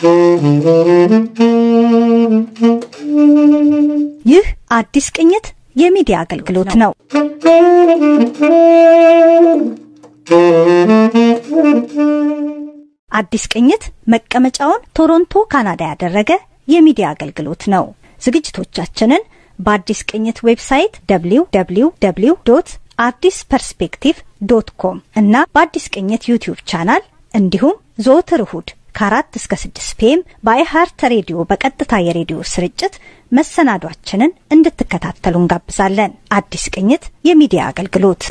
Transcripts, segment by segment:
ይህ አዲስ ቅኝት የሚዲያ አገልግሎት ነው። አዲስ ቅኝት መቀመጫውን ቶሮንቶ ካናዳ ያደረገ የሚዲያ አገልግሎት ነው። ዝግጅቶቻችንን በአዲስ ቅኝት ዌብሳይት www ዶት አዲስ ፐርስፔክቲቭ ዶት ኮም እና በአዲስ ቅኝት ዩቲዩብ ቻናል እንዲሁም ዘወትር እሁድ ከአራት እስከ ስድስት ፒኤም በአይሃርት ሬዲዮ በቀጥታ የሬዲዮ ስርጭት መሰናዷችንን እንድትከታተሉ እንጋብዛለን። አዲስ ቅኝት የሚዲያ አገልግሎት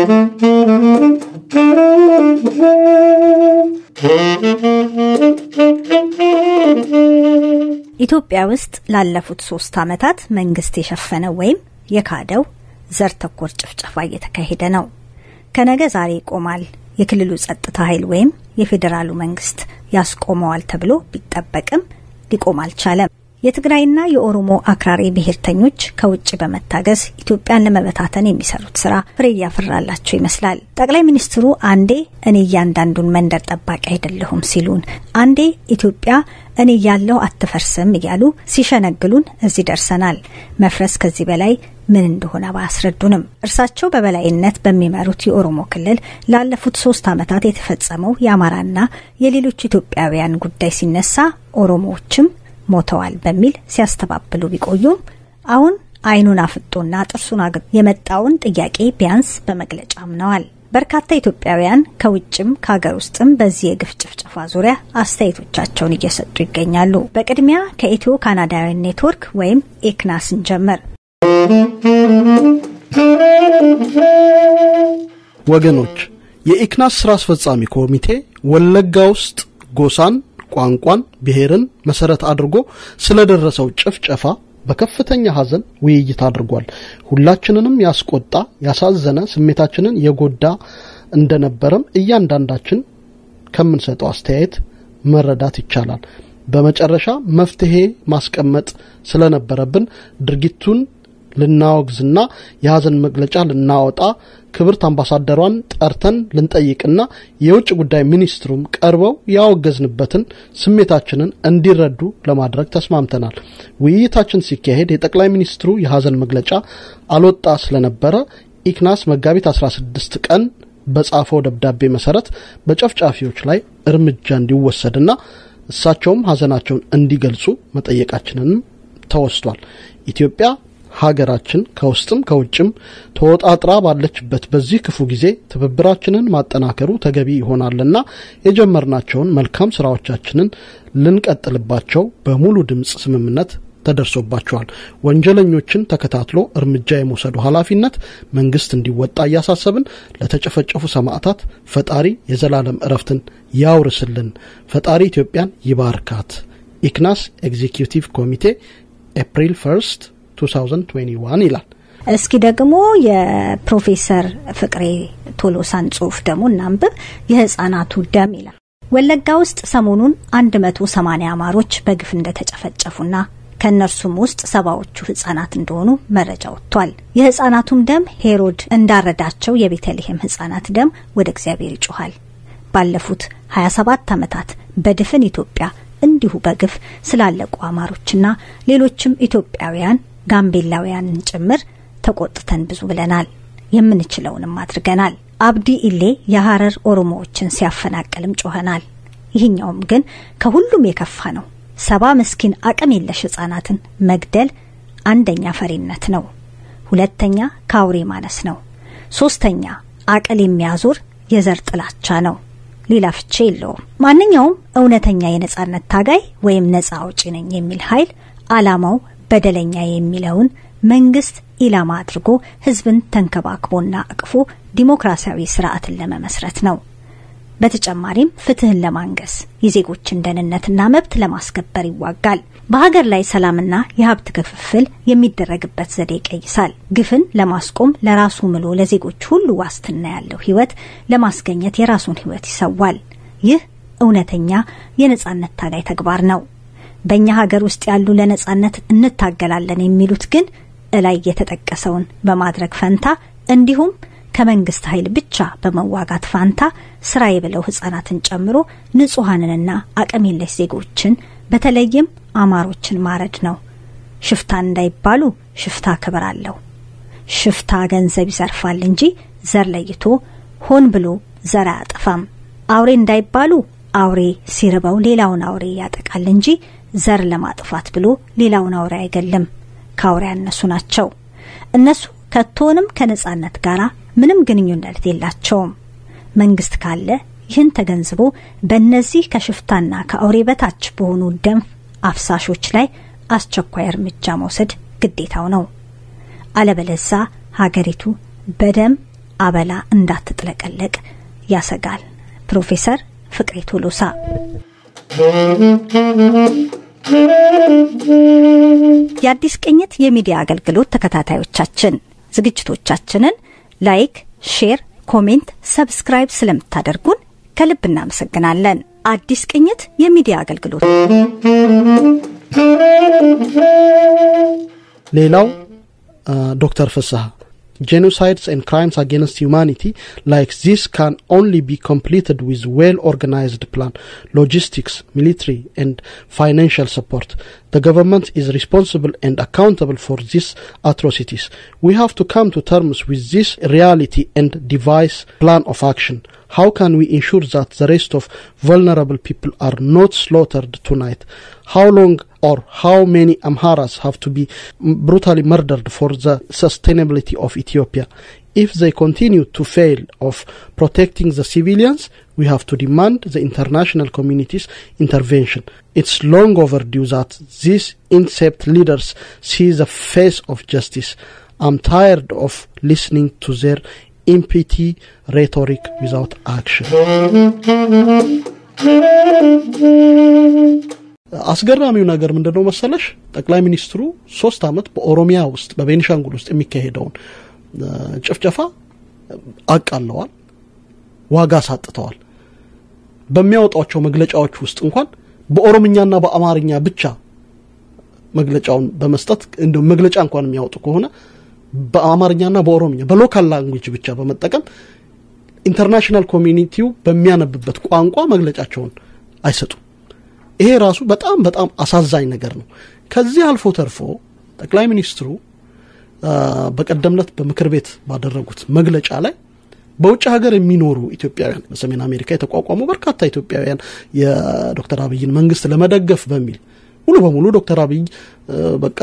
ኢትዮጵያ ውስጥ ላለፉት ሶስት ዓመታት መንግስት የሸፈነው ወይም የካደው ዘር ተኮር ጭፍጨፋ እየተካሄደ ነው። ከነገ ዛሬ ይቆማል የክልሉ ጸጥታ ኃይል ወይም የፌዴራሉ መንግስት ያስቆመዋል ተብሎ ቢጠበቅም ሊቆም አልቻለም። የትግራይና የኦሮሞ አክራሪ ብሔርተኞች ከውጭ በመታገዝ ኢትዮጵያን ለመበታተን የሚሰሩት ስራ ፍሬ እያፈራላቸው ይመስላል። ጠቅላይ ሚኒስትሩ አንዴ እኔ እያንዳንዱን መንደር ጠባቂ አይደለሁም ሲሉን፣ አንዴ ኢትዮጵያ እኔ እያለሁ አትፈርስም እያሉ ሲሸነግሉን እዚህ ደርሰናል። መፍረስ ከዚህ በላይ ምን እንደሆነ ባያስረዱንም እርሳቸው በበላይነት በሚመሩት የኦሮሞ ክልል ላለፉት ሶስት ዓመታት የተፈጸመው የአማራና የሌሎች ኢትዮጵያውያን ጉዳይ ሲነሳ ኦሮሞዎችም ሞተዋል በሚል ሲያስተባብሉ ቢቆዩም አሁን አይኑን አፍጦና ጥርሱን አግ የመጣውን ጥያቄ ቢያንስ በመግለጫ አምነዋል። በርካታ ኢትዮጵያውያን ከውጭም ከሀገር ውስጥም በዚህ የግፍ ጭፍጨፋ ዙሪያ አስተያየቶቻቸውን እየሰጡ ይገኛሉ። በቅድሚያ ከኢትዮ ካናዳውያን ኔትወርክ ወይም ኤክናስን ጀመር። ወገኖች የኢክናስ ስራ አስፈጻሚ ኮሚቴ ወለጋ ውስጥ ጎሳን ቋንቋን፣ ብሔርን መሰረት አድርጎ ስለደረሰው ጭፍጨፋ በከፍተኛ ሐዘን ውይይት አድርጓል። ሁላችንንም ያስቆጣ፣ ያሳዘነ፣ ስሜታችንን የጎዳ እንደነበረም እያንዳንዳችን ከምንሰጠው አስተያየት መረዳት ይቻላል። በመጨረሻ መፍትሄ ማስቀመጥ ስለነበረብን ድርጊቱን ልናወግዝና የሐዘን መግለጫ ልናወጣ ክብርት አምባሳደሯን ጠርተን ልንጠይቅና የውጭ ጉዳይ ሚኒስትሩም ቀርበው ያወገዝንበትን ስሜታችንን እንዲረዱ ለማድረግ ተስማምተናል። ውይይታችን ሲካሄድ የጠቅላይ ሚኒስትሩ የሐዘን መግለጫ አልወጣ ስለነበረ ኢክናስ መጋቢት 16 ቀን በጻፈው ደብዳቤ መሰረት በጨፍጫፊዎች ላይ እርምጃ እንዲወሰድና እሳቸውም ሐዘናቸውን እንዲገልጹ መጠየቃችንንም ተወስቷል። ኢትዮጵያ ሀገራችን ከውስጥም ከውጭም ተወጣጥራ ባለችበት በዚህ ክፉ ጊዜ ትብብራችንን ማጠናከሩ ተገቢ ይሆናልና የጀመርናቸውን መልካም ስራዎቻችንን ልንቀጥልባቸው በሙሉ ድምፅ ስምምነት ተደርሶባቸዋል። ወንጀለኞችን ተከታትሎ እርምጃ የመውሰዱ ኃላፊነት መንግስት እንዲወጣ እያሳሰብን ለተጨፈጨፉ ሰማዕታት ፈጣሪ የዘላለም እረፍትን ያውርስልን፣ ፈጣሪ ኢትዮጵያን ይባርካት። ኢክናስ ኤግዚኪዩቲቭ ኮሚቴ ኤፕሪል ፈርስት 2021 ይላል። እስኪ ደግሞ የፕሮፌሰር ፍቅሬ ቶሎሳን ጽሁፍ ደግሞ እናንብብ። የህጻናቱ ደም ይላል። ወለጋ ውስጥ ሰሞኑን 180 አማሮች በግፍ እንደተጨፈጨፉና ከእነርሱም ውስጥ ሰባዎቹ ህጻናት እንደሆኑ መረጃ ወጥቷል። የህጻናቱም ደም ሄሮድ እንዳረዳቸው የቤተልሔም ህጻናት ደም ወደ እግዚአብሔር ይጮኋል። ባለፉት 27 ዓመታት በድፍን ኢትዮጵያ እንዲሁ በግፍ ስላለቁ አማሮችና ሌሎችም ኢትዮጵያውያን ጋምቤላውያንን ጭምር ተቆጥተን ብዙ ብለናል። የምንችለውንም አድርገናል። አብዲ ኢሌ የሀረር ኦሮሞዎችን ሲያፈናቅልም ጮኸናል። ይህኛውም ግን ከሁሉም የከፋ ነው። ሰባ ምስኪን አቅም የለሽ ህጻናትን መግደል አንደኛ ፈሪነት ነው። ሁለተኛ ከአውሬ ማነስ ነው። ሶስተኛ አቅል የሚያዞር የዘር ጥላቻ ነው። ሌላ ፍቼ የለውም። ማንኛውም እውነተኛ የነጻነት ታጋይ ወይም ነጻ አውጪ ነኝ የሚል ኃይል አላማው በደለኛ የሚለውን መንግስት ኢላማ አድርጎ ህዝብን ተንከባክቦና አቅፎ ዲሞክራሲያዊ ስርዓትን ለመመስረት ነው። በተጨማሪም ፍትህን ለማንገስ የዜጎችን ደህንነትና መብት ለማስከበር ይዋጋል። በሀገር ላይ ሰላምና የሀብት ክፍፍል የሚደረግበት ዘዴ ይቀይሳል። ግፍን ለማስቆም ለራሱ ምሎ ለዜጎች ሁሉ ዋስትና ያለው ህይወት ለማስገኘት የራሱን ህይወት ይሰዋል። ይህ እውነተኛ የነጻነት ታጋይ ተግባር ነው። በእኛ ሀገር ውስጥ ያሉ ለነጻነት እንታገላለን የሚሉት ግን እላይ የተጠቀሰውን በማድረግ ፈንታ እንዲሁም ከመንግስት ኃይል ብቻ በመዋጋት ፋንታ ስራዬ ብለው ህጻናትን ጨምሮ ንጹሐንንና አቅም የለሽ ዜጎችን በተለይም አማሮችን ማረድ ነው። ሽፍታን እንዳይባሉ ሽፍታ ክብር አለው። ሽፍታ ገንዘብ ይዘርፋል እንጂ ዘር ለይቶ ሆን ብሎ ዘር አያጠፋም። አውሬ እንዳይባሉ አውሬ ሲርበው ሌላውን አውሬ ያጠቃል እንጂ ዘር ለማጥፋት ብሎ ሌላውን አውሬ አይገልም። ከአውሬ ያነሱ ናቸው። እነሱ ከቶንም ከነጻነት ጋር ምንም ግንኙነት የላቸውም። መንግስት ካለ ይህን ተገንዝቦ በእነዚህ ከሽፍታና ከአውሬ በታች በሆኑ ደም አፍሳሾች ላይ አስቸኳይ እርምጃ መውሰድ ግዴታው ነው። አለበለዛ ሀገሪቱ በደም አበላ እንዳትጥለቀለቅ ያሰጋል። ፕሮፌሰር ፍቅሬ ቶሎሳ የአዲስ ቅኝት የሚዲያ አገልግሎት ተከታታዮቻችን ዝግጅቶቻችንን ላይክ፣ ሼር፣ ኮሜንት፣ ሰብስክራይብ ስለምታደርጉን ከልብ እናመሰግናለን። አዲስ ቅኝት የሚዲያ አገልግሎት ሌላው ዶክተር ፍስሐ genocides and crimes against humanity like this can only be completed with well organized plan logistics military and financial support the government is responsible and accountable for these atrocities we have to come to terms with this reality and devise plan of action how can we ensure that the rest of vulnerable people are not slaughtered tonight how long or how many Amharas have to be brutally murdered for the sustainability of Ethiopia. If they continue to fail of protecting the civilians, we have to demand the international community's intervention. It's long overdue that these incept leaders see the face of justice. I'm tired of listening to their empty rhetoric without action. አስገራሚው ነገር ምንድን ነው መሰለሽ? ጠቅላይ ሚኒስትሩ ሶስት ዓመት በኦሮሚያ ውስጥ በቤኒሻንጉል ውስጥ የሚካሄደውን ጭፍጨፋ አቃለዋል፣ ዋጋ አሳጥተዋል። በሚያወጧቸው መግለጫዎች ውስጥ እንኳን በኦሮምኛና በአማርኛ ብቻ መግለጫውን በመስጠት እንደ መግለጫ እንኳን የሚያወጡ ከሆነ በአማርኛና በኦሮምኛ በሎካል ላንጉጅ ብቻ በመጠቀም ኢንተርናሽናል ኮሚኒቲው በሚያነብበት ቋንቋ መግለጫቸውን አይሰጡም። ይሄ ራሱ በጣም በጣም አሳዛኝ ነገር ነው። ከዚህ አልፎ ተርፎ ጠቅላይ ሚኒስትሩ በቀደምነት በምክር ቤት ባደረጉት መግለጫ ላይ በውጭ ሀገር የሚኖሩ ኢትዮጵያውያን በሰሜን አሜሪካ የተቋቋሙ በርካታ ኢትዮጵያውያን የዶክተር አብይን መንግስት ለመደገፍ በሚል ሙሉ በሙሉ ዶክተር አብይ በቃ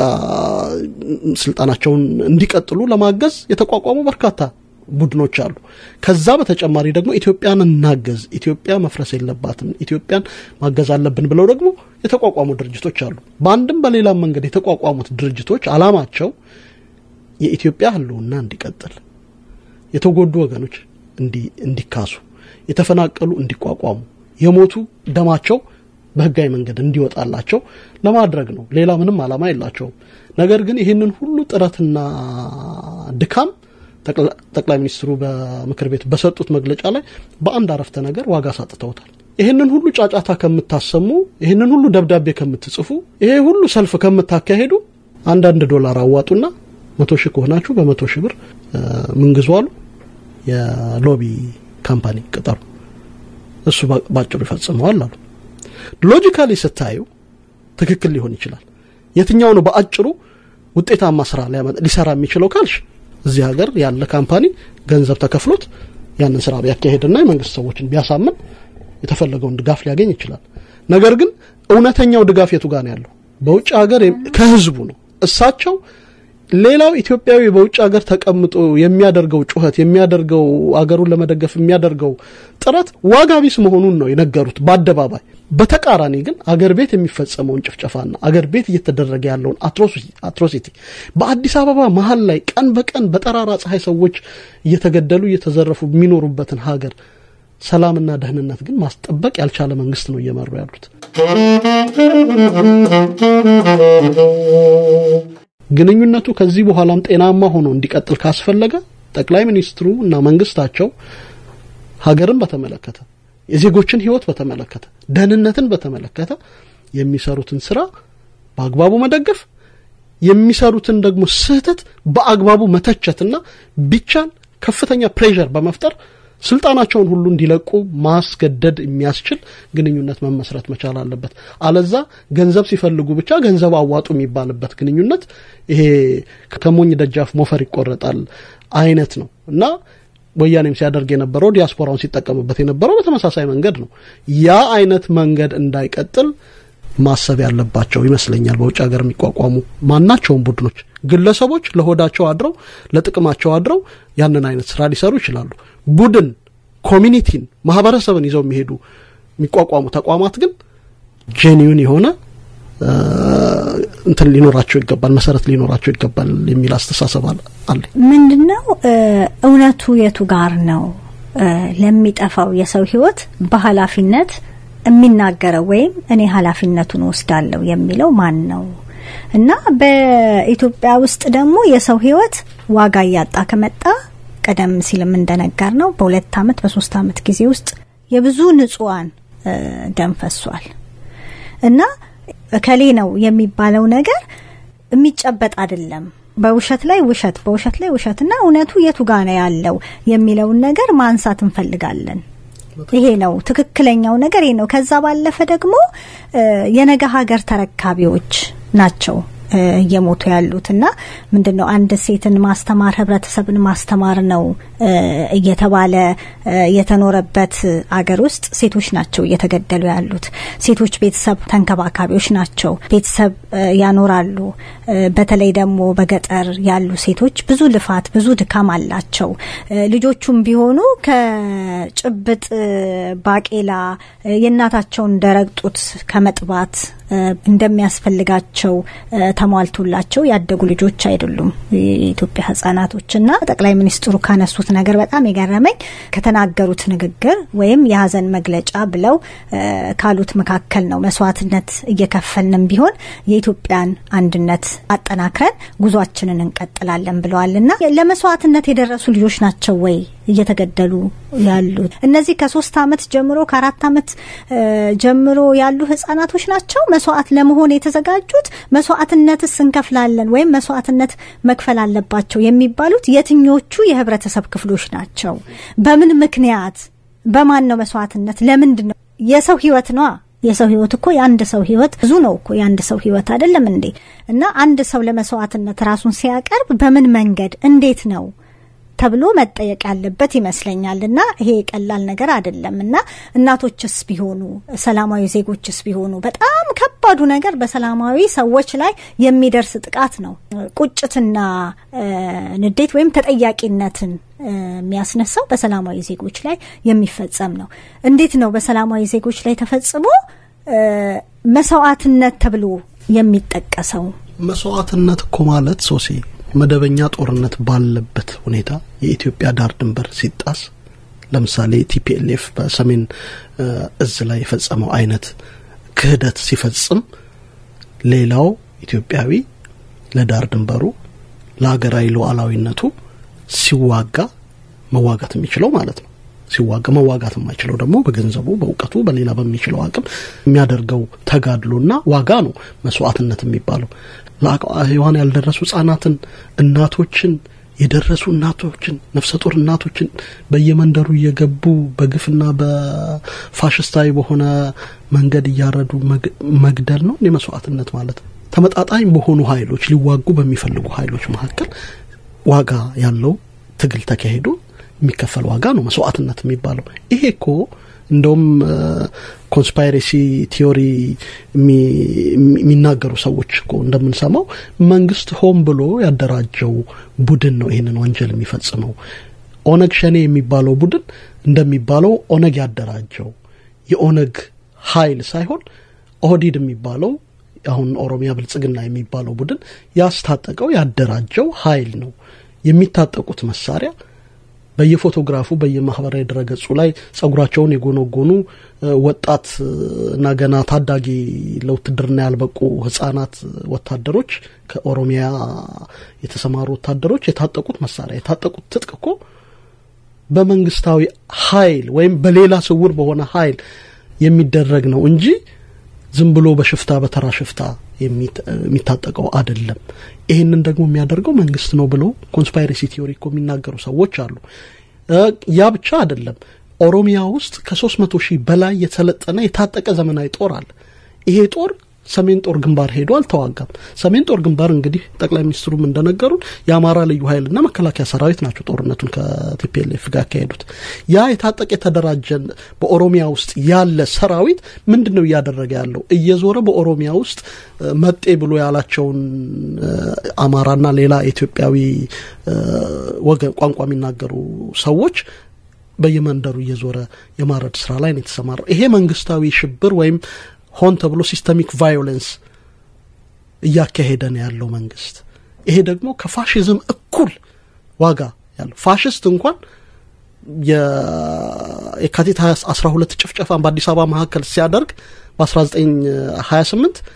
ስልጣናቸውን እንዲቀጥሉ ለማገዝ የተቋቋሙ በርካታ ቡድኖች አሉ። ከዛ በተጨማሪ ደግሞ ኢትዮጵያን እናገዝ፣ ኢትዮጵያ መፍረስ የለባትም፣ ኢትዮጵያን ማገዝ አለብን ብለው ደግሞ የተቋቋሙ ድርጅቶች አሉ። በአንድም በሌላም መንገድ የተቋቋሙት ድርጅቶች አላማቸው የኢትዮጵያ ሕልውና እንዲቀጥል፣ የተጎዱ ወገኖች እንዲካሱ፣ የተፈናቀሉ እንዲቋቋሙ፣ የሞቱ ደማቸው በህጋዊ መንገድ እንዲወጣላቸው ለማድረግ ነው። ሌላ ምንም አላማ የላቸውም። ነገር ግን ይህንን ሁሉ ጥረትና ድካም ጠቅላይ ሚኒስትሩ በምክር ቤት በሰጡት መግለጫ ላይ በአንድ አረፍተ ነገር ዋጋ ሳጥተውታል። ይህንን ሁሉ ጫጫታ ከምታሰሙ፣ ይህንን ሁሉ ደብዳቤ ከምትጽፉ፣ ይሄ ሁሉ ሰልፍ ከምታካሄዱ አንዳንድ ዶላር አዋጡና መቶ ሺህ ከሆናችሁ በመቶ ሺህ ብር ምንግዙ አሉ የሎቢ ካምፓኒ ቅጠሩ፣ እሱ ባጭሩ ይፈጽመዋል አሉ። ሎጂካሊ ስታዩ ትክክል ሊሆን ይችላል። የትኛው ነው በአጭሩ ውጤታማ ስራ ሊሰራ የሚችለው ካልሽ እዚህ ሀገር ያለ ካምፓኒ ገንዘብ ተከፍሎት ያንን ስራ ቢያካሄድና የመንግስት ሰዎችን ቢያሳምን የተፈለገውን ድጋፍ ሊያገኝ ይችላል። ነገር ግን እውነተኛው ድጋፍ የቱ ጋር ነው ያለው? በውጭ ሀገር ከህዝቡ ነው። እሳቸው ሌላው ኢትዮጵያዊ በውጭ ሀገር ተቀምጦ የሚያደርገው ጩኸት የሚያደርገው አገሩን ለመደገፍ የሚያደርገው ጥረት ዋጋ ቢስ መሆኑን ነው የነገሩት በአደባባይ። በተቃራኒ ግን አገር ቤት የሚፈጸመውን ጭፍጨፋና አገር ቤት እየተደረገ ያለውን አትሮሲቲ በአዲስ አበባ መሀል ላይ ቀን በቀን በጠራራ ፀሐይ ሰዎች እየተገደሉ እየተዘረፉ የሚኖሩበትን ሀገር ሰላምና ደህንነት ግን ማስጠበቅ ያልቻለ መንግስት ነው እየመሩ ያሉት። ግንኙነቱ ከዚህ በኋላም ጤናማ ሆኖ እንዲቀጥል ካስፈለገ ጠቅላይ ሚኒስትሩ እና መንግስታቸው ሀገርን በተመለከተ የዜጎችን ሕይወት በተመለከተ ደህንነትን በተመለከተ የሚሰሩትን ስራ በአግባቡ መደገፍ የሚሰሩትን ደግሞ ስህተት በአግባቡ መተቸትና ቢቻል ከፍተኛ ፕሬዠር በመፍጠር ስልጣናቸውን ሁሉ እንዲለቁ ማስገደድ የሚያስችል ግንኙነት መመስረት መቻል አለበት። አለዛ ገንዘብ ሲፈልጉ ብቻ ገንዘብ አዋጡ የሚባልበት ግንኙነት ይሄ ከሞኝ ደጃፍ ሞፈር ይቆረጣል አይነት ነው እና ወያኔም ሲያደርግ የነበረው ዲያስፖራውን ሲጠቀምበት የነበረው በተመሳሳይ መንገድ ነው። ያ አይነት መንገድ እንዳይቀጥል ማሰብ ያለባቸው ይመስለኛል። በውጭ ሀገር የሚቋቋሙ ማናቸውም ቡድኖች፣ ግለሰቦች ለሆዳቸው አድረው ለጥቅማቸው አድረው ያንን አይነት ስራ ሊሰሩ ይችላሉ። ቡድን ኮሚኒቲን፣ ማህበረሰብን ይዘው የሚሄዱ የሚቋቋሙ ተቋማት ግን ጄኒዩን የሆነ እንትን ሊኖራቸው ይገባል፣ መሰረት ሊኖራቸው ይገባል የሚል አስተሳሰብ አለ። ምንድን ነው እውነቱ የቱ ጋር ነው? ለሚጠፋው የሰው ህይወት በኃላፊነት የሚናገረው ወይም እኔ ኃላፊነቱን ወስዳለሁ የሚለው ማን ነው? እና በኢትዮጵያ ውስጥ ደግሞ የሰው ህይወት ዋጋ እያጣ ከመጣ ቀደም ሲልም እንደነገር ነው በሁለት አመት በሶስት አመት ጊዜ ውስጥ የብዙ ንጹሐን ደም ፈሷል እና እከሌ ነው የሚባለው ነገር የሚጨበጥ አይደለም። በውሸት ላይ ውሸት፣ በውሸት ላይ ውሸት እና እውነቱ የቱ ጋ ነው ያለው የሚለውን ነገር ማንሳት እንፈልጋለን። ይሄ ነው ትክክለኛው ነገር ይሄ ነው። ከዛ ባለፈ ደግሞ የነገ ሀገር ተረካቢዎች ናቸው እየሞቱ ያሉት እና ምንድን ነው አንድ ሴትን ማስተማር ህብረተሰብን ማስተማር ነው እየተባለ የተኖረበት አገር ውስጥ ሴቶች ናቸው እየተገደሉ ያሉት። ሴቶች ቤተሰብ ተንከባካቢዎች ናቸው፣ ቤተሰብ ያኖራሉ። በተለይ ደግሞ በገጠር ያሉ ሴቶች ብዙ ልፋት፣ ብዙ ድካም አላቸው። ልጆቹም ቢሆኑ ከጭብጥ ባቄላ የእናታቸውን ደረቅ ጡት ከመጥባት እንደሚያስፈልጋቸው ተሟልቶላቸው ያደጉ ልጆች አይደሉም የኢትዮጵያ ህጻናቶች። እና ጠቅላይ ሚኒስትሩ ካነሱት ነገር በጣም የገረመኝ ከተናገሩት ንግግር ወይም የሀዘን መግለጫ ብለው ካሉት መካከል ነው። መስዋዕትነት እየከፈልንም ቢሆን የኢትዮጵያን አንድነት አጠናክረን ጉዟችንን እንቀጥላለን ብለዋል። እና ለመስዋዕትነት የደረሱ ልጆች ናቸው ወይ እየተገደሉ ያሉት? እነዚህ ከሶስት አመት ጀምሮ ከአራት አመት ጀምሮ ያሉ ህጻናቶች ናቸው መስዋዕት ለመሆን የተዘጋጁት? መስዋዕትነትስ እንከፍላለን ወይም መስዋዕትነት መክፈል አለባቸው የሚባሉት የትኞቹ የህብረተሰብ ክፍሎች ናቸው? በምን ምክንያት? በማን ነው መስዋዕትነት? ለምንድን ነው? የሰው ህይወት ነዋ። የሰው ህይወት እኮ የአንድ ሰው ህይወት ብዙ ነው እኮ የአንድ ሰው ህይወት አይደለም እንዴ? እና አንድ ሰው ለመስዋዕትነት ራሱን ሲያቀርብ በምን መንገድ እንዴት ነው ተብሎ መጠየቅ ያለበት ይመስለኛል። እና ይሄ ቀላል ነገር አይደለም። እና እናቶችስ ቢሆኑ ሰላማዊ ዜጎችስ ቢሆኑ በጣም ከባዱ ነገር በሰላማዊ ሰዎች ላይ የሚደርስ ጥቃት ነው። ቁጭትና ንዴት ወይም ተጠያቂነትን የሚያስነሳው በሰላማዊ ዜጎች ላይ የሚፈጸም ነው። እንዴት ነው በሰላማዊ ዜጎች ላይ ተፈጽሞ መስዋዕትነት ተብሎ የሚጠቀሰው? መስዋዕትነት እኮ ማለት ሶሲ መደበኛ ጦርነት ባለበት ሁኔታ የኢትዮጵያ ዳር ድንበር ሲጣስ ለምሳሌ ቲፒኤልኤፍ በሰሜን እዝ ላይ የፈጸመው አይነት ክህደት ሲፈጽም ሌላው ኢትዮጵያዊ ለዳር ድንበሩ ለሀገራዊ ሉዓላዊነቱ ሲዋጋ መዋጋት የሚችለው ማለት ነው። ሲዋጋ መዋጋት የማይችለው ደግሞ በገንዘቡ፣ በእውቀቱ፣ በሌላ በሚችለው አቅም የሚያደርገው ተጋድሎና ዋጋ ነው መስዋዕትነት የሚባለው። ለሔዋን ያልደረሱ ህጻናትን፣ እናቶችን፣ የደረሱ እናቶችን፣ ነፍሰ ጡር እናቶችን በየመንደሩ እየገቡ በግፍና በፋሽስታዊ በሆነ መንገድ እያረዱ መግደል ነው እንዲህ መስዋዕትነት ማለት። ተመጣጣኝ በሆኑ ኃይሎች ሊዋጉ በሚፈልጉ ኃይሎች መካከል ዋጋ ያለው ትግል ተካሂዶ የሚከፈል ዋጋ ነው መስዋዕትነት የሚባለው። ይሄ እኮ እንደውም ኮንስፓይሬሲ ቲዮሪ የሚናገሩ ሰዎች እኮ እንደምንሰማው መንግስት ሆን ብሎ ያደራጀው ቡድን ነው ይህንን ወንጀል የሚፈጽመው። ኦነግ ሸኔ የሚባለው ቡድን እንደሚባለው ኦነግ ያደራጀው የኦነግ ኃይል ሳይሆን ኦህዲድ የሚባለው አሁን ኦሮሚያ ብልጽግና የሚባለው ቡድን ያስታጠቀው ያደራጀው ኃይል ነው። የሚታጠቁት መሳሪያ በየፎቶግራፉ በየማህበራዊ ድረገጹ ላይ ጸጉራቸውን የጎነጎኑ ወጣት እና ገና ታዳጊ ለውትድርና ያልበቁ ህጻናት ወታደሮች ከኦሮሚያ የተሰማሩ ወታደሮች የታጠቁት መሳሪያ የታጠቁት ትጥቅ እኮ በመንግስታዊ ኃይል ወይም በሌላ ስውር በሆነ ኃይል የሚደረግ ነው እንጂ ዝም ብሎ በሽፍታ በተራ ሽፍታ የሚታጠቀው አይደለም። ይህንን ደግሞ የሚያደርገው መንግስት ነው ብለው ኮንስፓይሬሲ ቲዮሪ እኮ የሚናገሩ ሰዎች አሉ። ያ ብቻ አይደለም። ኦሮሚያ ውስጥ ከሶስት መቶ ሺህ በላይ የተሰለጠነ የታጠቀ ዘመናዊ ጦር አለ። ይሄ ጦር ሰሜን ጦር ግንባር ሄዶ አልተዋጋም። ሰሜን ጦር ግንባር እንግዲህ ጠቅላይ ሚኒስትሩም እንደነገሩን የአማራ ልዩ ኃይልና መከላከያ ሰራዊት ናቸው ጦርነቱን ከቲፒኤልኤፍ ጋር ያካሄዱት። ያ የታጠቀ የተደራጀ በኦሮሚያ ውስጥ ያለ ሰራዊት ምንድን ነው እያደረገ ያለው? እየዞረ በኦሮሚያ ውስጥ መጤ ብሎ ያላቸውን አማራና ሌላ ኢትዮጵያዊ ወገን ቋንቋ የሚናገሩ ሰዎች በየመንደሩ እየዞረ የማረድ ስራ ላይ ነው የተሰማራው። ይሄ መንግስታዊ ሽብር ወይም ሆን ተብሎ ሲስተሚክ ቫዮለንስ እያካሄደ ነው ያለው መንግስት። ይሄ ደግሞ ከፋሽዝም እኩል ዋጋ ያለው ፋሽስት እንኳን የካቲት 12 ጭፍጨፋን በአዲስ አበባ መካከል ሲያደርግ በ1928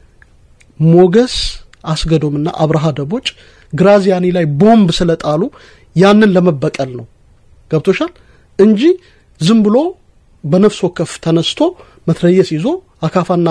ሞገስ አስገዶምና አብርሃ ደቦጭ ግራዚያኒ ላይ ቦምብ ስለጣሉ ያንን ለመበቀል ነው። ገብቶሻል እንጂ ዝም ብሎ በነፍስ ወከፍ ተነስቶ መትረየስ ይዞ አካፋና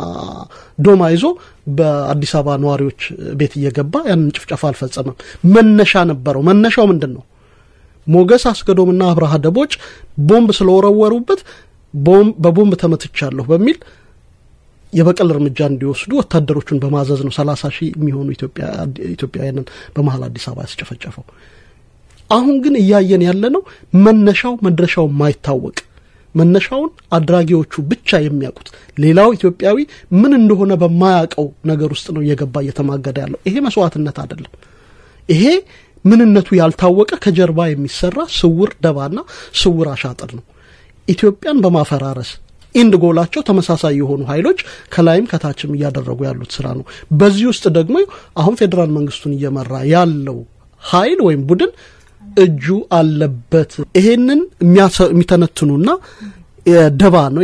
ዶማ ይዞ በአዲስ አበባ ነዋሪዎች ቤት እየገባ ያንን ጭፍጨፋ አልፈጸመም። መነሻ ነበረው። መነሻው ምንድን ነው? ሞገስ አስገዶምና አብርሃ ደቦጭ ቦምብ ስለወረወሩበት በቦምብ ተመትቻለሁ በሚል የበቀል እርምጃ እንዲወስዱ ወታደሮቹን በማዘዝ ነው ሰላሳ ሺህ የሚሆኑ ኢትዮጵያውያንን በመሀል አዲስ አበባ ያስጨፈጨፈው። አሁን ግን እያየን ያለ ነው መነሻው መድረሻው ማይታወቅ መነሻውን አድራጊዎቹ ብቻ የሚያውቁት ሌላው ኢትዮጵያዊ ምን እንደሆነ በማያውቀው ነገር ውስጥ ነው እየገባ እየተማገደ ያለው። ይሄ መስዋዕትነት አይደለም። ይሄ ምንነቱ ያልታወቀ ከጀርባ የሚሰራ ስውር ደባና ስውር አሻጥር ነው። ኢትዮጵያን በማፈራረስ ኢንድ ጎላቸው ተመሳሳይ የሆኑ ኃይሎች ከላይም ከታችም እያደረጉ ያሉት ስራ ነው። በዚህ ውስጥ ደግሞ አሁን ፌዴራል መንግስቱን እየመራ ያለው ኃይል ወይም ቡድን እጁ አለበት። ይሄንን የሚተነትኑና ደባ ነው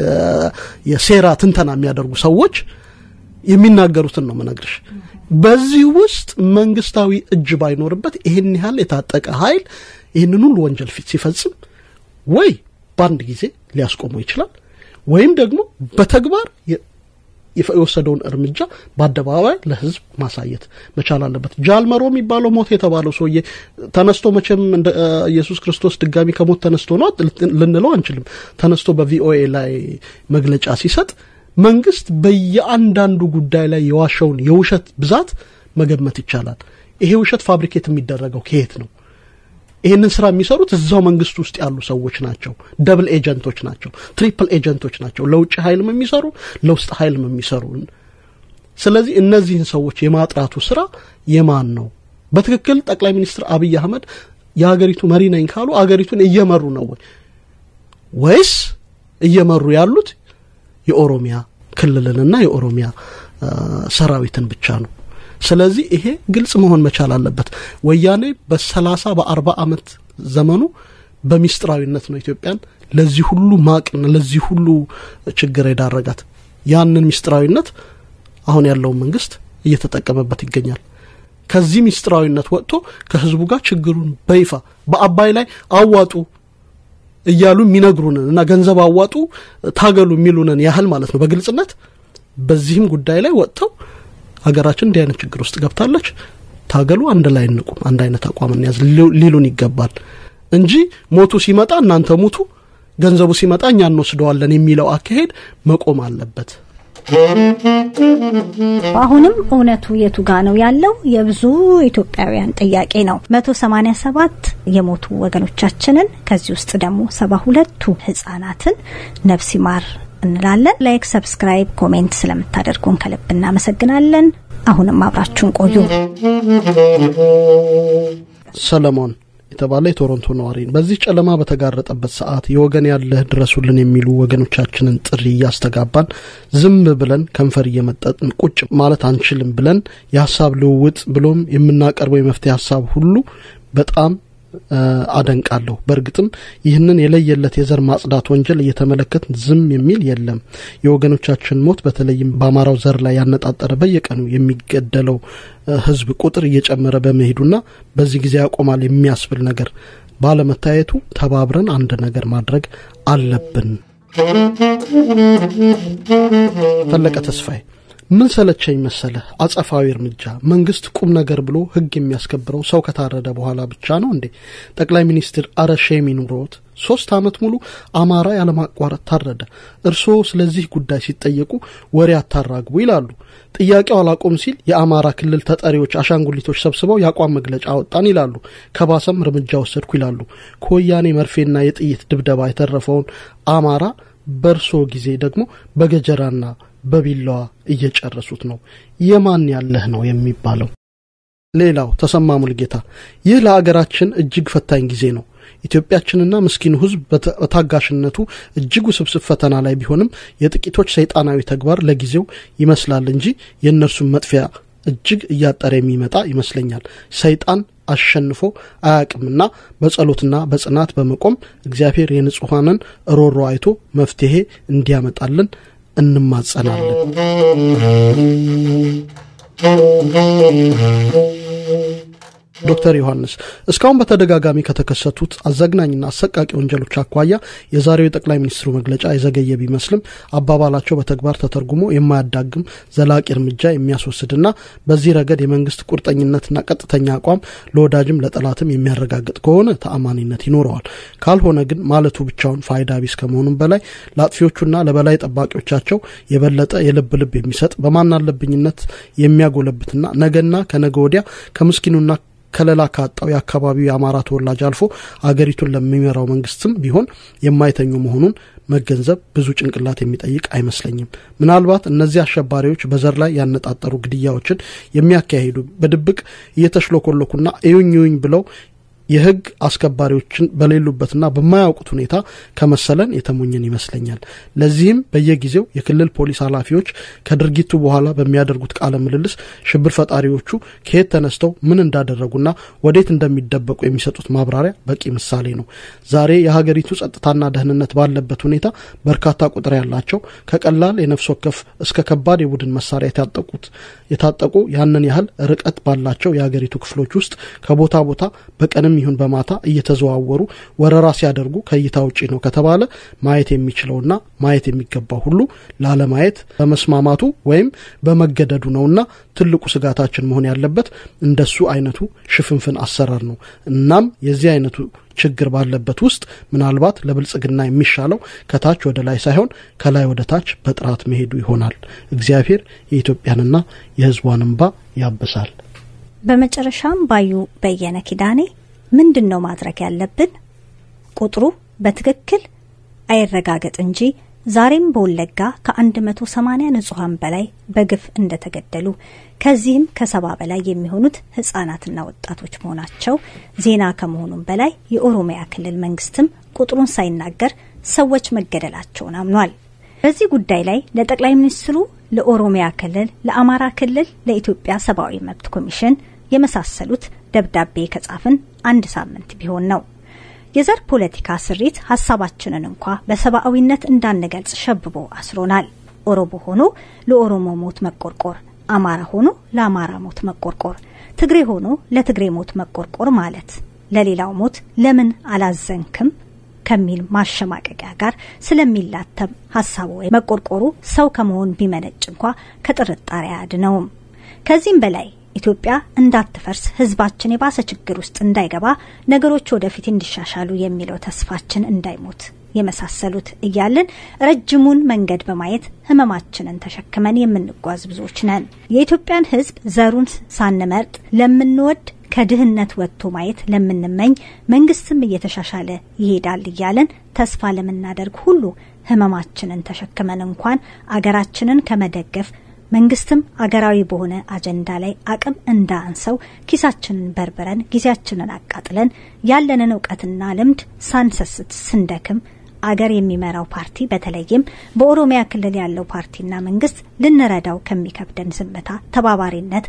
የሴራ ትንተና የሚያደርጉ ሰዎች የሚናገሩትን ነው መነግርሽ። በዚህ ውስጥ መንግስታዊ እጅ ባይኖርበት ይህን ያህል የታጠቀ ኃይል ይህንን ሁሉ ወንጀል ፊት ሲፈጽም ወይ በአንድ ጊዜ ሊያስቆመው ይችላል ወይም ደግሞ በተግባር የወሰደውን እርምጃ በአደባባይ ለህዝብ ማሳየት መቻል አለበት። ጃልመሮ የሚባለው ሞት የተባለው ሰውዬ ተነስቶ መቼም እንደ ኢየሱስ ክርስቶስ ድጋሚ ከሞት ተነስቶ ነው ልንለው አንችልም። ተነስቶ በቪኦኤ ላይ መግለጫ ሲሰጥ መንግስት በየአንዳንዱ ጉዳይ ላይ የዋሸውን የውሸት ብዛት መገመት ይቻላል። ይሄ ውሸት ፋብሪኬት የሚደረገው ከየት ነው? ይህንን ስራ የሚሰሩት እዛው መንግስት ውስጥ ያሉ ሰዎች ናቸው። ደብል ኤጀንቶች ናቸው። ትሪፕል ኤጀንቶች ናቸው። ለውጭ ኃይልም የሚሰሩ ለውስጥ ኃይልም የሚሰሩ። ስለዚህ እነዚህን ሰዎች የማጥራቱ ስራ የማን ነው? በትክክል ጠቅላይ ሚኒስትር አብይ አህመድ የሀገሪቱ መሪ ነኝ ካሉ አገሪቱን እየመሩ ነው ወይ ወይስ እየመሩ ያሉት የኦሮሚያ ክልልንና የኦሮሚያ ሰራዊትን ብቻ ነው? ስለዚህ ይሄ ግልጽ መሆን መቻል አለበት። ወያኔ በሰላሳ በአርባ አመት ዘመኑ በሚስጥራዊነት ነው ኢትዮጵያን ለዚህ ሁሉ ማቅን ለዚህ ሁሉ ችግር የዳረጋት። ያንን ሚስጥራዊነት አሁን ያለውን መንግስት እየተጠቀመበት ይገኛል። ከዚህ ሚስጥራዊነት ወጥቶ ከህዝቡ ጋር ችግሩን በይፋ በአባይ ላይ አዋጡ እያሉ የሚነግሩንን እና ገንዘብ አዋጡ ታገሉ የሚሉንን ያህል ማለት ነው በግልጽነት በዚህም ጉዳይ ላይ ወጥተው ሀገራችን እንዲህ አይነት ችግር ውስጥ ገብታለች፣ ታገሉ፣ አንድ ላይ እንቁም፣ አንድ አይነት አቋም እንያዝ ሊሉን ይገባል እንጂ ሞቱ ሲመጣ እናንተ ሙቱ፣ ገንዘቡ ሲመጣ እኛ እንወስደዋለን የሚለው አካሄድ መቆም አለበት። አሁንም እውነቱ የቱ ጋ ነው ያለው የብዙ ኢትዮጵያውያን ጥያቄ ነው። መቶ ሰማኒያ ሰባት የሞቱ ወገኖቻችንን ከዚህ ውስጥ ደግሞ ሰባ ሁለቱ ህጻናትን ነፍስ ይማር እንላለን። ላይክ፣ ሰብስክራይብ፣ ኮሜንት ስለምታደርጉን ከልብ እናመሰግናለን። አሁንም አብራችሁን ቆዩ። ሰለሞን የተባለ የቶሮንቶ ነዋሪ በዚህ ጨለማ በተጋረጠበት ሰዓት የወገን ያለህ ድረሱልን የሚሉ ወገኖቻችንን ጥሪ እያስተጋባን ዝም ብለን ከንፈር እየመጠጥን ቁጭ ማለት አንችልም ብለን የሀሳብ ልውውጥ ብሎም የምናቀርበው የመፍትሄ ሀሳብ ሁሉ በጣም አደንቃለሁ። በእርግጥም ይህንን የለየለት የዘር ማጽዳት ወንጀል እየተመለከት ዝም የሚል የለም። የወገኖቻችን ሞት በተለይም በአማራው ዘር ላይ ያነጣጠረ በየቀኑ የሚገደለው ሕዝብ ቁጥር እየጨመረ በመሄዱና በዚህ ጊዜ ያቆማል የሚያስብል ነገር ባለመታየቱ ተባብረን አንድ ነገር ማድረግ አለብን። ፈለቀ ተስፋዬ ምን ሰለቸኝ መሰለህ? አጸፋዊ እርምጃ መንግስት ቁም ነገር ብሎ ህግ የሚያስከብረው ሰው ከታረደ በኋላ ብቻ ነው እንዴ? ጠቅላይ ሚኒስትር አረ ሼም ይኑሮት። ሶስት ዓመት ሙሉ አማራ ያለማቋረጥ ታረደ። እርስዎ ስለዚህ ጉዳይ ሲጠየቁ ወሬ አታራግቡ ይላሉ። ጥያቄው አላቆም ሲል የአማራ ክልል ተጠሪዎች አሻንጉሊቶች ሰብስበው የአቋም መግለጫ አወጣን ይላሉ። ከባሰም እርምጃ ወሰድኩ ይላሉ። ከወያኔ መርፌና የጥይት ድብደባ የተረፈውን አማራ በእርሶ ጊዜ ደግሞ በገጀራና በቢላዋ እየጨረሱት ነው። የማን ያለህ ነው የሚባለው? ሌላው ተሰማ ሙልጌታ፣ ይህ ለአገራችን እጅግ ፈታኝ ጊዜ ነው። ኢትዮጵያችንና ምስኪኑ ሕዝብ በታጋሽነቱ እጅግ ውስብስብ ፈተና ላይ ቢሆንም የጥቂቶች ሰይጣናዊ ተግባር ለጊዜው ይመስላል እንጂ የእነርሱን መጥፊያ እጅግ እያጠረ የሚመጣ ይመስለኛል። ሰይጣን አሸንፎ አያቅምና በጸሎትና በጽናት በመቆም እግዚአብሔር የንጹሐንን ሮሮ አይቶ መፍትሄ እንዲያመጣልን እንማጸናለን። ዶክተር ዮሐንስ እስካሁን በተደጋጋሚ ከተከሰቱት አዘግናኝና አሰቃቂ ወንጀሎች አኳያ የዛሬው የጠቅላይ ሚኒስትሩ መግለጫ የዘገየ ቢመስልም አባባላቸው በተግባር ተተርጉሞ የማያዳግም ዘላቂ እርምጃ የሚያስወስድና በዚህ ረገድ የመንግስት ቁርጠኝነትና ቀጥተኛ አቋም ለወዳጅም ለጠላትም የሚያረጋግጥ ከሆነ ተአማኒነት ይኖረዋል። ካልሆነ ግን ማለቱ ብቻውን ፋይዳ ቢስ ከመሆኑም በላይ ለአጥፊዎቹና ለበላይ ጠባቂዎቻቸው የበለጠ የልብ ልብ የሚሰጥ በማናለብኝነት የሚያጎለብትና ነገና ከነገ ወዲያ ከምስኪኑና ከለላ ካጣው የአካባቢው የአማራ ተወላጅ አልፎ አገሪቱን ለሚመራው መንግስትም ቢሆን የማይተኙ መሆኑን መገንዘብ ብዙ ጭንቅላት የሚጠይቅ አይመስለኝም። ምናልባት እነዚህ አሸባሪዎች በዘር ላይ ያነጣጠሩ ግድያዎችን የሚያካሂዱ በድብቅ እየተሽሎኮለኩና እዩኝ እዩኝ ብለው የህግ አስከባሪዎችን በሌሉበትና በማያውቁት ሁኔታ ከመሰለን የተሞኘን ይመስለኛል። ለዚህም በየጊዜው የክልል ፖሊስ ኃላፊዎች ከድርጊቱ በኋላ በሚያደርጉት ቃለ ምልልስ ሽብር ፈጣሪዎቹ ከየት ተነስተው ምን እንዳደረጉና ወዴት እንደሚደበቁ የሚሰጡት ማብራሪያ በቂ ምሳሌ ነው። ዛሬ የሀገሪቱ ጸጥታና ደህንነት ባለበት ሁኔታ በርካታ ቁጥር ያላቸው ከቀላል የነፍስ ወከፍ እስከ ከባድ የቡድን መሳሪያ የታጠቁት የታጠቁ ያንን ያህል ርቀት ባላቸው የሀገሪቱ ክፍሎች ውስጥ ከቦታ ቦታ በቀንም ይሁን በማታ እየተዘዋወሩ ወረራ ሲያደርጉ ከእይታ ውጪ ነው ከተባለ ማየት የሚችለውና ማየት የሚገባው ሁሉ ላለማየት በመስማማቱ ወይም በመገደዱ ነውና ትልቁ ስጋታችን መሆን ያለበት እንደሱ አይነቱ ሽፍንፍን አሰራር ነው። እናም የዚህ አይነቱ ችግር ባለበት ውስጥ ምናልባት ለብልጽግና የሚሻለው ከታች ወደ ላይ ሳይሆን ከላይ ወደ ታች በጥራት መሄዱ ይሆናል። እግዚአብሔር የኢትዮጵያንና የሕዝቧን እንባ ያብሳል። በመጨረሻም ባዩ በየነ ኪዳኔ ምንድን ነው ማድረግ ያለብን? ቁጥሩ በትክክል አይረጋገጥ እንጂ ዛሬም በወለጋ ከ180 ንጹሐን በላይ በግፍ እንደተገደሉ ከዚህም ከሰባ በላይ የሚሆኑት ህጻናትና ወጣቶች መሆናቸው ዜና ከመሆኑም በላይ የኦሮሚያ ክልል መንግስትም ቁጥሩን ሳይናገር ሰዎች መገደላቸውን አምኗል። በዚህ ጉዳይ ላይ ለጠቅላይ ሚኒስትሩ፣ ለኦሮሚያ ክልል፣ ለአማራ ክልል፣ ለኢትዮጵያ ሰብአዊ መብት ኮሚሽን የመሳሰሉት ደብዳቤ ከጻፍን አንድ ሳምንት ቢሆን ነው። የዘር ፖለቲካ ስሪት ሀሳባችንን እንኳ በሰብአዊነት እንዳንገልጽ ሸብቦ አስሮናል። ኦሮሞ ሆኖ ለኦሮሞ ሞት መቆርቆር፣ አማራ ሆኖ ለአማራ ሞት መቆርቆር፣ ትግሬ ሆኖ ለትግሬ ሞት መቆርቆር ማለት ለሌላው ሞት ለምን አላዘንክም ከሚል ማሸማቀቂያ ጋር ስለሚላተም ሀሳቡ መቆርቆሩ ሰው ከመሆን ቢመነጭ እንኳ ከጥርጣሬ አያድነውም። ከዚህም በላይ ኢትዮጵያ እንዳትፈርስ ህዝባችን የባሰ ችግር ውስጥ እንዳይገባ ነገሮች ወደፊት እንዲሻሻሉ የሚለው ተስፋችን እንዳይሞት የመሳሰሉት እያልን ረጅሙን መንገድ በማየት ህመማችንን ተሸክመን የምንጓዝ ብዙዎች ነን። የኢትዮጵያን ህዝብ ዘሩን ሳንመርጥ ለምንወድ ከድህነት ወጥቶ ማየት ለምንመኝ መንግስትም እየተሻሻለ ይሄዳል እያለን ተስፋ ለምናደርግ ሁሉ ህመማችንን ተሸክመን እንኳን አገራችንን ከመደገፍ መንግስትም አገራዊ በሆነ አጀንዳ ላይ አቅም እንዳንሰው ኪሳችንን በርብረን ጊዜያችንን አቃጥለን ያለንን እውቀትና ልምድ ሳንሰስት ስንደክም አገር የሚመራው ፓርቲ በተለይም በኦሮሚያ ክልል ያለው ፓርቲና መንግስት ልንረዳው ከሚከብደን ዝምታ፣ ተባባሪነት፣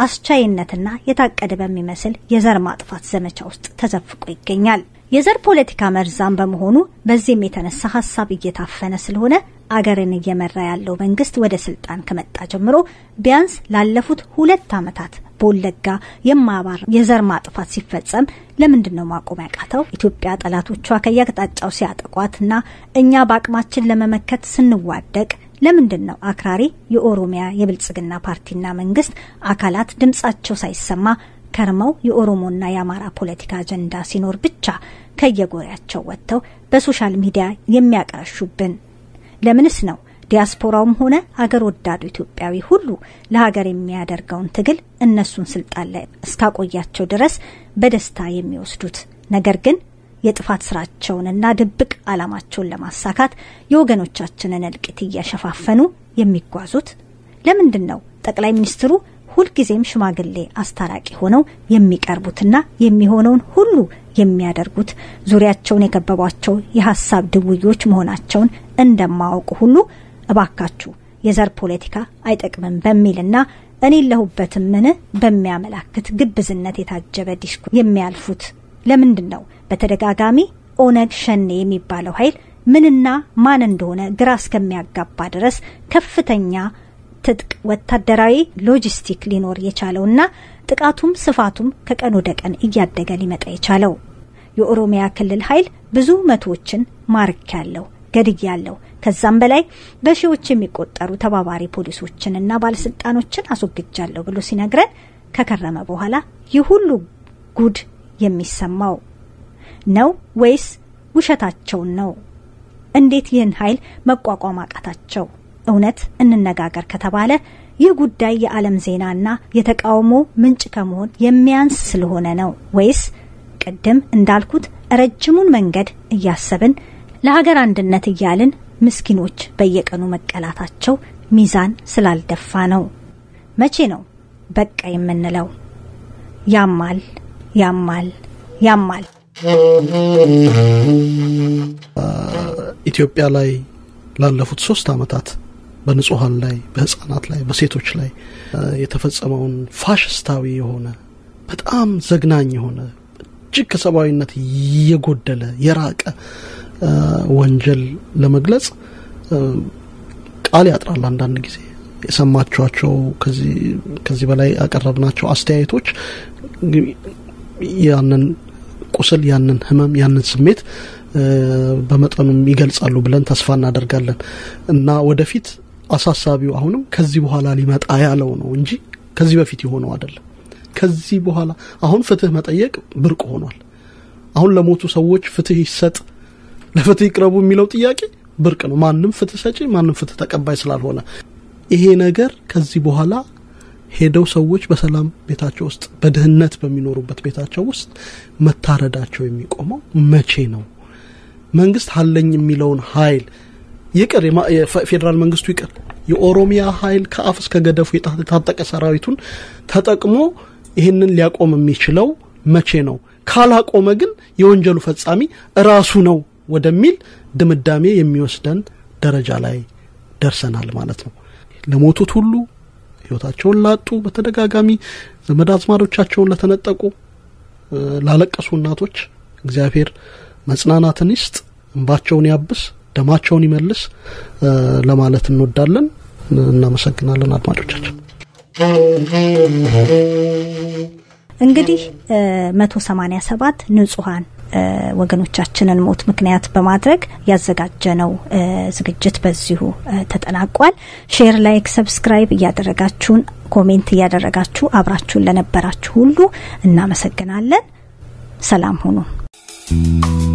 አስቻይነትና የታቀደ በሚመስል የዘር ማጥፋት ዘመቻ ውስጥ ተዘፍቆ ይገኛል። የዘር ፖለቲካ መርዛም በመሆኑ በዚህም የተነሳ ሀሳብ እየታፈነ ስለሆነ አገርን እየመራ ያለው መንግስት ወደ ስልጣን ከመጣ ጀምሮ ቢያንስ ላለፉት ሁለት ዓመታት በወለጋ የማያባራ የዘር ማጥፋት ሲፈጸም ለምንድን ነው ማቆም ያቃተው? ኢትዮጵያ ጠላቶቿ ከየአቅጣጫው ሲያጠቋትና እኛ በአቅማችን ለመመከት ስንዋደቅ ለምንድን ነው አክራሪ የኦሮሚያ የብልጽግና ፓርቲና መንግስት አካላት ድምጻቸው ሳይሰማ ከርመው የኦሮሞና የአማራ ፖለቲካ አጀንዳ ሲኖር ብቻ ከየጎሪያቸው ወጥተው በሶሻል ሚዲያ የሚያቀረሹብን? ለምንስ ነው ዲያስፖራውም ሆነ አገር ወዳዱ ኢትዮጵያዊ ሁሉ ለሀገር የሚያደርገውን ትግል እነሱን ስልጣን ላይ እስካቆያቸው ድረስ በደስታ የሚወስዱት? ነገር ግን የጥፋት ስራቸውንና ድብቅ ዓላማቸውን ለማሳካት የወገኖቻችንን እልቂት እያሸፋፈኑ የሚጓዙት ለምንድን ነው? ጠቅላይ ሚኒስትሩ ሁልጊዜም ሽማግሌ አስታራቂ ሆነው የሚቀርቡትና የሚሆነውን ሁሉ የሚያደርጉት ዙሪያቸውን የከበቧቸው የሀሳብ ድውዮች መሆናቸውን እንደማወቁ ሁሉ እባካችሁ የዘር ፖለቲካ አይጠቅምም በሚልና እኔ ለሁበትም ምን በሚያመላክት ግብዝነት የታጀበ ዲስኩር የሚያልፉት ለምንድን ነው? በተደጋጋሚ ኦነግ ሸኔ የሚባለው ኃይል ምንና ማን እንደሆነ ግራ እስከሚያጋባ ድረስ ከፍተኛ ትጥቅ ወታደራዊ ሎጂስቲክ ሊኖር የቻለውና ጥቃቱም ስፋቱም ከቀን ወደ ቀን እያደገ ሊመጣ የቻለው የኦሮሚያ ክልል ኃይል ብዙ መቶዎችን ማርክ ያለው ገድግ ያለው ከዛም በላይ በሺዎች የሚቆጠሩ ተባባሪ ፖሊሶችንና ባለስልጣኖችን አስወግጃለሁ ብሎ ሲነግረን ከከረመ በኋላ ይህ ሁሉ ጉድ የሚሰማው ነው ወይስ ውሸታቸውን ነው? እንዴት ይህን ኃይል መቋቋም አቃታቸው? እውነት እንነጋገር ከተባለ ይህ ጉዳይ የዓለም ዜናና የተቃውሞ ምንጭ ከመሆን የሚያንስ ስለሆነ ነው ወይስ ቅድም እንዳልኩት ረጅሙን መንገድ እያሰብን ለሀገር አንድነት እያልን ምስኪኖች በየቀኑ መቀላታቸው ሚዛን ስላልደፋ ነው? መቼ ነው በቃ የምንለው? ያማል፣ ያማል፣ ያማል። ኢትዮጵያ ላይ ላለፉት ሶስት አመታት በንጹሀን ላይ በህጻናት ላይ በሴቶች ላይ የተፈጸመውን ፋሽስታዊ የሆነ በጣም ዘግናኝ የሆነ እጅግ ከሰብአዊነት የጎደለ የራቀ ወንጀል ለመግለጽ ቃል ያጥራል። አንዳንድ ጊዜ የሰማችኋቸው ከዚህ በላይ ያቀረብናቸው አስተያየቶች ያንን ቁስል፣ ያንን ህመም፣ ያንን ስሜት በመጠኑም ይገልጻሉ ብለን ተስፋ እናደርጋለን እና ወደፊት አሳሳቢው አሁንም ከዚህ በኋላ ሊመጣ ያለው ነው እንጂ ከዚህ በፊት የሆነው አይደለም። ከዚህ በኋላ አሁን ፍትህ መጠየቅ ብርቅ ሆኗል። አሁን ለሞቱ ሰዎች ፍትህ ይሰጥ፣ ለፍትህ ይቅረቡ የሚለው ጥያቄ ብርቅ ነው። ማንም ፍትህ ሰጪ፣ ማንም ፍትህ ተቀባይ ስላልሆነ ይሄ ነገር ከዚህ በኋላ ሄደው ሰዎች በሰላም ቤታቸው ውስጥ በድህነት በሚኖሩበት ቤታቸው ውስጥ መታረዳቸው የሚቆመው መቼ ነው? መንግስት አለኝ የሚለውን ኃይል ይቅር፣ የፌዴራል መንግስቱ ይቅር፣ የኦሮሚያ ኃይል ከአፍ እስከ ገደፉ የታጠቀ ሰራዊቱን ተጠቅሞ ይህንን ሊያቆም የሚችለው መቼ ነው? ካላቆመ ግን የወንጀሉ ፈጻሚ እራሱ ነው ወደሚል ድምዳሜ የሚወስደን ደረጃ ላይ ደርሰናል ማለት ነው። ለሞቱት ሁሉ ህይወታቸውን ላጡ፣ በተደጋጋሚ ዘመድ አዝማዶቻቸውን ለተነጠቁ፣ ላለቀሱ እናቶች እግዚአብሔር መጽናናትን ይስጥ፣ እንባቸውን ያብስ፣ ደማቸውን ይመልስ ለማለት እንወዳለን። እናመሰግናለን አድማጮቻችን። እንግዲህ መቶ ሰማኒያ ሰባት ንጹሀን ወገኖቻችንን ሞት ምክንያት በማድረግ ያዘጋጀነው ዝግጅት በዚሁ ተጠናቋል። ሼር፣ ላይክ፣ ሰብስክራይብ እያደረጋችሁን ኮሜንት እያደረጋችሁ አብራችሁን ለነበራችሁ ሁሉ እናመሰግናለን። ሰላም ሁኑ።